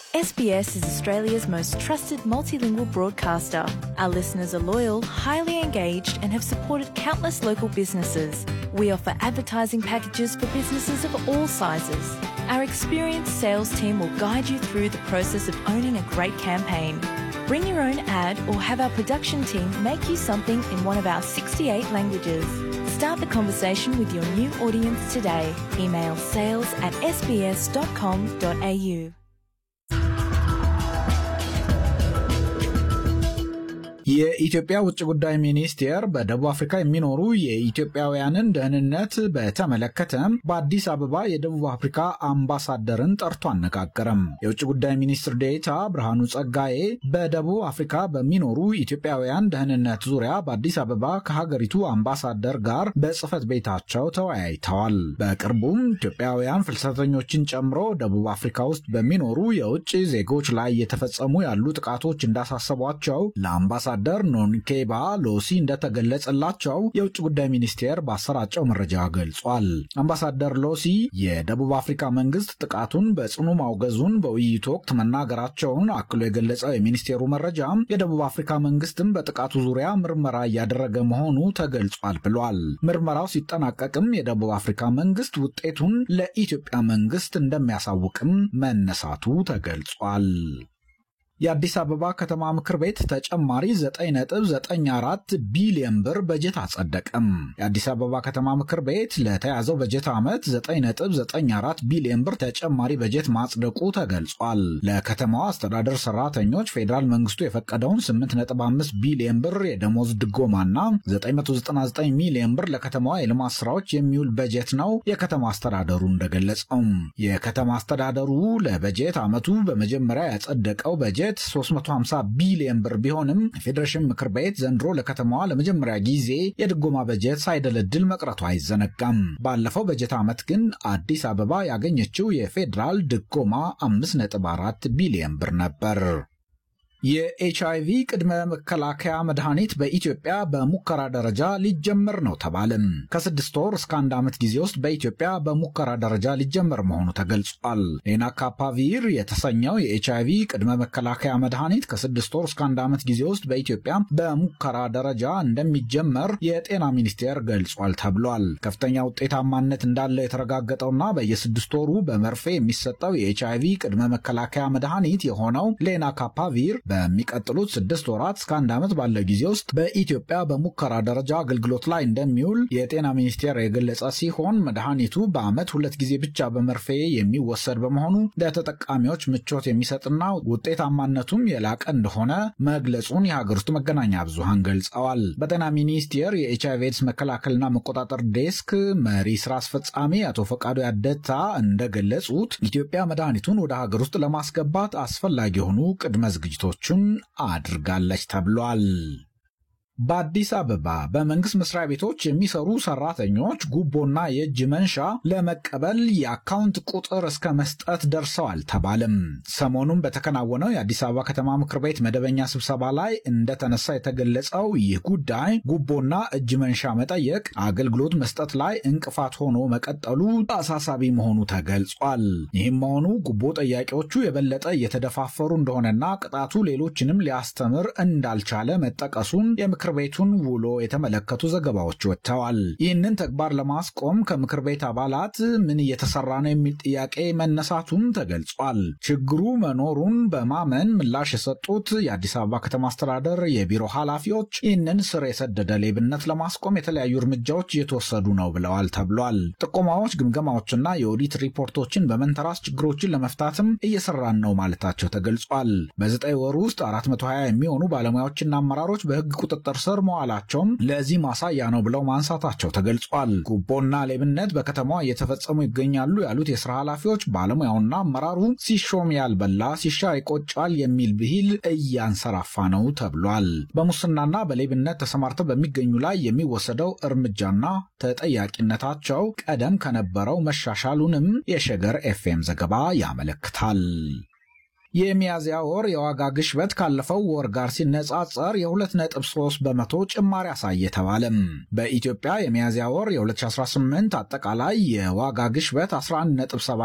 SBS is Australia's most trusted multilingual broadcaster. Our listeners are loyal, highly engaged, and have supported countless local businesses. We offer advertising packages for businesses of all sizes. Our experienced sales team will guide you through the process of owning a great campaign. Bring your own ad or have our production team make you something in one of our 68 languages. Start the conversation with your new audience today. Email sales at sbs.com.au. የኢትዮጵያ ውጭ ጉዳይ ሚኒስቴር በደቡብ አፍሪካ የሚኖሩ የኢትዮጵያውያንን ደህንነት በተመለከተ በአዲስ አበባ የደቡብ አፍሪካ አምባሳደርን ጠርቶ አነጋገረም። የውጭ ጉዳይ ሚኒስትር ዴኤታ ብርሃኑ ጸጋዬ በደቡብ አፍሪካ በሚኖሩ ኢትዮጵያውያን ደህንነት ዙሪያ በአዲስ አበባ ከሀገሪቱ አምባሳደር ጋር በጽህፈት ቤታቸው ተወያይተዋል። በቅርቡም ኢትዮጵያውያን ፍልሰተኞችን ጨምሮ ደቡብ አፍሪካ ውስጥ በሚኖሩ የውጭ ዜጎች ላይ እየተፈጸሙ ያሉ ጥቃቶች እንዳሳሰቧቸው ለአምባሳ አምባሳደር ኖንኬባ ሎሲ እንደተገለጸላቸው የውጭ ጉዳይ ሚኒስቴር ባሰራጨው መረጃ ገልጿል። አምባሳደር ሎሲ የደቡብ አፍሪካ መንግስት ጥቃቱን በጽኑ ማውገዙን በውይይቱ ወቅት መናገራቸውን አክሎ የገለጸው የሚኒስቴሩ መረጃ የደቡብ አፍሪካ መንግስትም በጥቃቱ ዙሪያ ምርመራ እያደረገ መሆኑ ተገልጿል ብሏል። ምርመራው ሲጠናቀቅም የደቡብ አፍሪካ መንግስት ውጤቱን ለኢትዮጵያ መንግስት እንደሚያሳውቅም መነሳቱ ተገልጿል። የአዲስ አበባ ከተማ ምክር ቤት ተጨማሪ 9.94 ቢሊዮን ብር በጀት አጸደቀም። የአዲስ አበባ ከተማ ምክር ቤት ለተያዘው በጀት ዓመት 9.94 ቢሊዮን ብር ተጨማሪ በጀት ማጽደቁ ተገልጿል። ለከተማዋ አስተዳደር ሰራተኞች ፌዴራል መንግስቱ የፈቀደውን 8.5 ቢሊዮን ብር የደሞዝ ድጎማና 999 ሚሊዮን ብር ለከተማዋ የልማት ስራዎች የሚውል በጀት ነው የከተማ አስተዳደሩ እንደገለጸው። የከተማ አስተዳደሩ ለበጀት ዓመቱ በመጀመሪያ ያጸደቀው በጀት 350 ቢሊዮን ብር ቢሆንም የፌዴሬሽን ምክር ቤት ዘንድሮ ለከተማዋ ለመጀመሪያ ጊዜ የድጎማ በጀት ሳይደለድል መቅረቱ አይዘነጋም። ባለፈው በጀት ዓመት ግን አዲስ አበባ ያገኘችው የፌዴራል ድጎማ 5.4 ቢሊዮን ብር ነበር። የኤችአይቪ ቅድመ መከላከያ መድኃኒት በኢትዮጵያ በሙከራ ደረጃ ሊጀመር ነው ተባለም። ከስድስት ወር እስከ አንድ ዓመት ጊዜ ውስጥ በኢትዮጵያ በሙከራ ደረጃ ሊጀመር መሆኑ ተገልጿል። ሌናካፓቪር የተሰኘው የኤችአይቪ ቅድመ መከላከያ መድኃኒት ከስድስት ወር እስከ አንድ ዓመት ጊዜ ውስጥ በኢትዮጵያ በሙከራ ደረጃ እንደሚጀመር የጤና ሚኒስቴር ገልጿል ተብሏል። ከፍተኛ ውጤታማነት እንዳለው የተረጋገጠውና በየስድስት ወሩ በመርፌ የሚሰጠው የኤችአይቪ ቅድመ መከላከያ መድኃኒት የሆነው ሌናካፓቪር በሚቀጥሉት ስድስት ወራት እስከ አንድ ዓመት ባለው ጊዜ ውስጥ በኢትዮጵያ በሙከራ ደረጃ አገልግሎት ላይ እንደሚውል የጤና ሚኒስቴር የገለጸ ሲሆን መድኃኒቱ በዓመት ሁለት ጊዜ ብቻ በመርፌ የሚወሰድ በመሆኑ ለተጠቃሚዎች ምቾት የሚሰጥና ውጤታማነቱም የላቀ እንደሆነ መግለጹን የሀገር ውስጥ መገናኛ ብዙሃን ገልጸዋል። በጤና ሚኒስቴር የኤችአይቪ ኤድስ መከላከልና መቆጣጠር ዴስክ መሪ ስራ አስፈጻሚ አቶ ፈቃዱ ያደታ እንደገለጹት ኢትዮጵያ መድኃኒቱን ወደ ሀገር ውስጥ ለማስገባት አስፈላጊ የሆኑ ቅድመ ዝግጅቶች ችን አድርጋለች ተብሏል። በአዲስ አበባ በመንግስት መስሪያ ቤቶች የሚሰሩ ሰራተኞች ጉቦና የእጅ መንሻ ለመቀበል የአካውንት ቁጥር እስከ መስጠት ደርሰዋል ተባለም። ሰሞኑን በተከናወነው የአዲስ አበባ ከተማ ምክር ቤት መደበኛ ስብሰባ ላይ እንደተነሳ የተገለጸው ይህ ጉዳይ ጉቦና እጅ መንሻ መጠየቅ አገልግሎት መስጠት ላይ እንቅፋት ሆኖ መቀጠሉ አሳሳቢ መሆኑ ተገልጿል። ይህም መሆኑ ጉቦ ጠያቂዎቹ የበለጠ እየተደፋፈሩ እንደሆነና ቅጣቱ ሌሎችንም ሊያስተምር እንዳልቻለ መጠቀሱን የምክር ቤቱን ውሎ የተመለከቱ ዘገባዎች ወጥተዋል። ይህንን ተግባር ለማስቆም ከምክር ቤት አባላት ምን እየተሰራ ነው የሚል ጥያቄ መነሳቱም ተገልጿል። ችግሩ መኖሩን በማመን ምላሽ የሰጡት የአዲስ አበባ ከተማ አስተዳደር የቢሮ ኃላፊዎች ይህንን ስር የሰደደ ሌብነት ለማስቆም የተለያዩ እርምጃዎች እየተወሰዱ ነው ብለዋል ተብሏል። ጥቆማዎች፣ ግምገማዎችና የኦዲት ሪፖርቶችን በመንተራስ ችግሮችን ለመፍታትም እየሰራን ነው ማለታቸው ተገልጿል። በዘጠኝ ወር ውስጥ 420 የሚሆኑ ባለሙያዎችና አመራሮች በህግ ቁጥጥር ስር መዋላቸውም ለዚህ ማሳያ ነው ብለው ማንሳታቸው ተገልጿል። ጉቦና ሌብነት በከተማዋ እየተፈጸሙ ይገኛሉ ያሉት የስራ ኃላፊዎች ባለሙያውና አመራሩ ሲሾም ያልበላ ሲሻር ይቆጫል የሚል ብሂል እያንሰራፋ ነው ተብሏል። በሙስናና በሌብነት ተሰማርተው በሚገኙ ላይ የሚወሰደው እርምጃና ተጠያቂነታቸው ቀደም ከነበረው መሻሻሉንም የሸገር ኤፍኤም ዘገባ ያመለክታል። የሚያዝያ ወር የዋጋ ግሽበት ካለፈው ወር ጋር ሲነጻጸር የ2.3 በመቶ ጭማሪ አሳየ ተባለም። በኢትዮጵያ የሚያዝያ ወር የ2018 አጠቃላይ የዋጋ ግሽበት 11.7